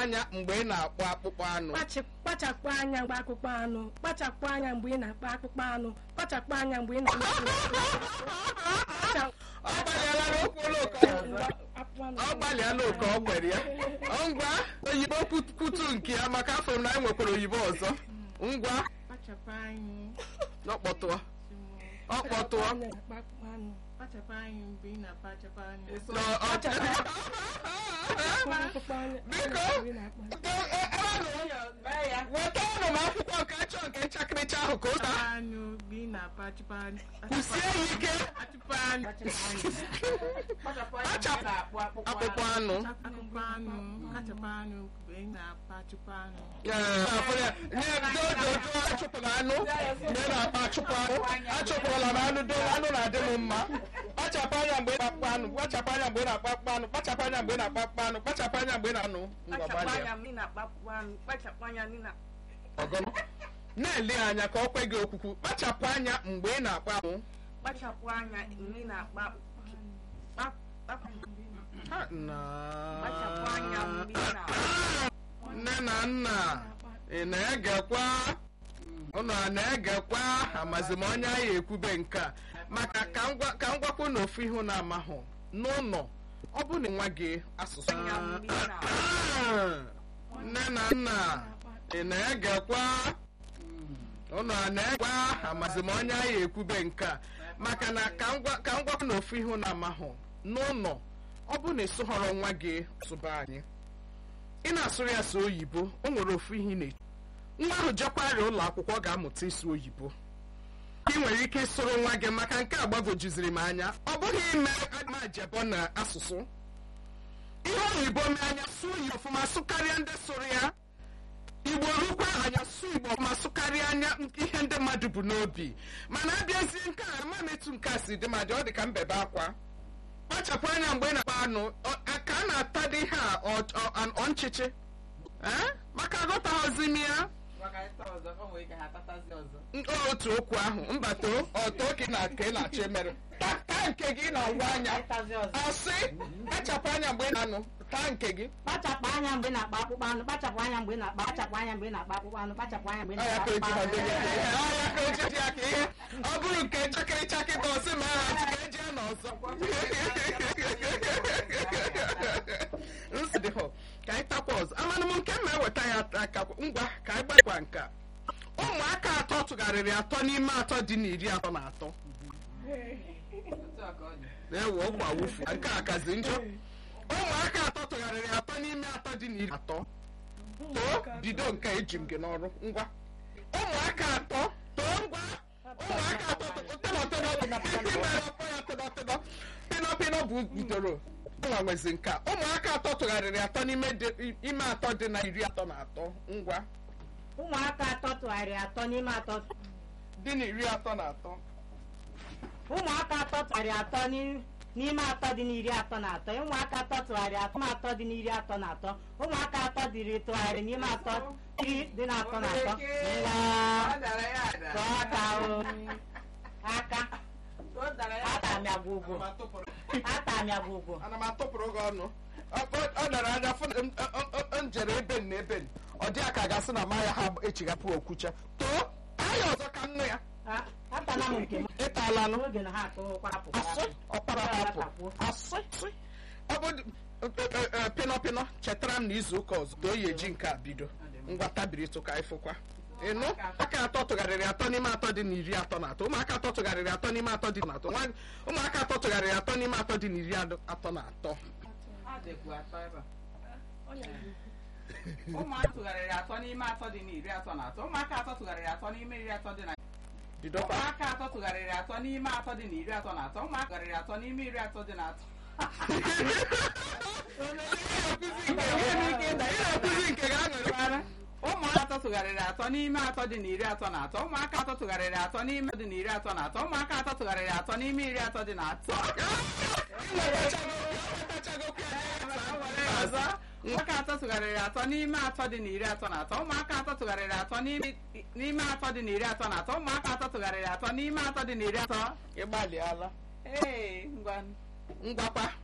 anya mgbe ị na-akpọ akpụkpọ anụ Kpachi- kpachapụ anya mgbe akpụkpọ anụ kpachapụ anya mgbe ị na-akpa akpụkpọ anụ kpachapụ anya mgbe ị na-akpa ọ gbalịala n'okwu oloko ọ gbalịala oke ọ kwere ya ngwa oyibo kwutu nke ya maka afọ m na anyị nwekwara oyibo ọzọ ngwa kpachapụ anyị ọkpọtụọ ọkpọtụọ kpachapụ anyị mgbe ị na-akpachapụ anyị Nọ, ọ- biko wetanụ m akwụkwọ nke achọ nke nchakịrịcha ahụ ka o taa anụ mgbe ị na-akpachapụ anyị kwụsie ya ike achụpụ anyị akpụkpọ anụ akụkọ anụ kachapụ anụ mgbe ị na-akpachapụ anụ Ee, afọ ya. nye dododo achụpụrụ anụ mgbe ị na-akpa achụpụ anụ achụpụrụla m anụ do anụ na-adị m mma kpachapụ anya mgbe ị na-akpa anụ kpachapụ anya mgbe ị na-akpa akpụkpọ anụ kpachapụ anya mgbe ị na-akpa akpụkpọ anụ kpachapụ anya mgbe ị na-anụ ngwa gbalịa ọgọnọ na-ele anya ka ọ kwe gị okwukwu kpachapụ anya mgbe ị na-akpa anụ kpachapụ anya mgbe ị na-akpa Ha, na kpachapụ anya mgbe ị na-akpa nne na nna ị na-egekwa ụnụ a na-egekwa amazi m onye anyị ekwube nke a maka ka m gwa- ka m gwakwu na ofu ihu na-amahụ n'ụlọ ọ bụ na nwa gị asụsụ anya mgbe ị na-akpa nne na nna ị na-egekwa ụnụ a na-egekwa amazi m onye anyị ekwube nke a maka na ka m gwa- ka m gwakwu na ofu ihu na-amahụ n'ụlọ ọ bụ na ịsụghọrọ nwa gị sụba anyị ị na-asụrụ ya sụ oyibo o nwere ofu ihe ị na nwa ahụ jekwarịa ụlọ akwụkwọ ọ ga-amụta ịsụ oyibo ị nwere ike ịsụrụ nwa gị maka nke a gbagwojuziri m anya ọ bụghị ime amajebọ na asụsụ ihe oyibo mee anya sụọ oyibo ọfụma sụkarịa ndị sụrụ ya igbo rukwa anya sụọ igbo ọfụma sụkarịa anya ihe ndị mmadụ bụ n'obi mana abịazie nke a ama m etu nke a si dị ma dị ọ dị ka mbebe akwa kpachapụ anya mgbe ị na-akpa anụ ọ- a- ka a na-ata dị ihe a ọ- ọ- ọ- ọ nchịchị Eh? maka aghọtaghịzi m ya N- o otu okwu ahụ mbata ọtọ ka ị na ka ị na-achọ emere Ta- taa nke gị na ngwa anya ọsị kpachapụ anya mgbe ị na-anụ taa nke gị kpachapụ anya mgbe ị na-akpa akpụkpọ anụ kpachapụ anya mgbe ị na-akpa kpachapụ anya mgbe ị na-akpa akpụkpọ anụ kpachapụ anya mgbe ị Ọ ya na-akpa ka o ji akpụkpọ ha anụ dị ya. Ọ ya ka o ji dị ya ka ihe ọ bụrụ nke nchakịrị chakị bụ ọsị ma ha ji ka eji ya n'ọzọ nsị dị hụ ka anyị takwa ọzọ amanụ m nke m na-eweta ya aka ngwa ka anyị gbakwa nke a. ụmụaka atọ tụgharịrị atọ n'ime atọ dị n'iri atọ na atọ na-ewe ọgba wufu nke a kazi njọ ụmụaka atọ tụgharịrị atọ n'ime atọ dị n'iri atọ too bido nke a eji m gị n'ọrụ ngwa ụmụaka atọ too ngwa ụmụaka atọ tịnọtịnọ pịnọpịnọ bụ bidoro nwa nwezi nke a ụmụaka atọ tụgharịrị atọ n'ime dị- ime atọ dị na iri atọ na atọ ngwa ụmụaka atọ tụgharịrị atọ n'ime atọ dị na iri atọ na atọ ụmụaka atọ tụgharịrị atọ n'i- n'ime atọ dị n'iri atọ na atọ ụmụaka atọ tụgharịrị atọ n'ime atọ dị n'iri atọ na atọ ụmụaka atọ dịrị tụgharịrị n'ime atọ iri dị na atọ na atọ ngwa tụọ aka o aka ata m ya gwụgwụ ata m ya gwụgwụ ana m atụpụrụ gị ọnụ Ọ- ọ ọ dara anya fụ na m- ọ- ọ- ọ- m jere ebe n na ebe n ọ dị aka gasị na ma ya ha echighapụ okwucha too anya ọzọ ka nnu ya A- atala m nke m ịtala nụ n'oge na ha atụkwara asị ọkpara hapụ asị sị. ọ bụ pịnọ pịnọ chetara m na izu ụka ọzọ ka o yi eji nke a bido ngwa tabiri tụka ịfụkwa ịnụ aka atọ tụgharịrị atọ n'ime atọ dị na iri atọ na atọ ụmụaka atọ tụgharịrị atọ n'ime atọ dị na atọ Nwa- ụmụaka atọ tụgharịrị atọ n'ime atọ dị na iri adọ- atọ na atọ ụmụaka tụgharịrị atọ n'ime atọ dị n'iri atọ na atọ ụmụaka atọ tụgharịrị atọ n'ime iri atọ dị na bidokwa ụmụaka atọ tụgharịrị atọ n'ime atọ dị n'iri atọ na atọ ụmụaka tụgharịrị atọ n'ime iri atọ dị na atọ na-akụzi nke ga aṅụrị ụmụaka atọ tụgharịrị atọ n'ime atọ dị n'iri atọ na atọ ụmụaka atọ tụgharịrị atọ n'ime dị n'iri atọ na atọ ụmụaka atọ tụgharịrị atọ n'ime iri atọ dị na atọ ọzọ nwoke atọ tụgharịrị atọ n'ime atọ dị n'iri atọ na atọ ụmụaka atọ tụgharịrị atọ n'ime- n'ime atọ dị n'iri atọ na atọ ụmụaka atọ tụgharịrị atọ n'ime atọ dị n'iri atọ ịgbalịala ee ngwa ngwakwa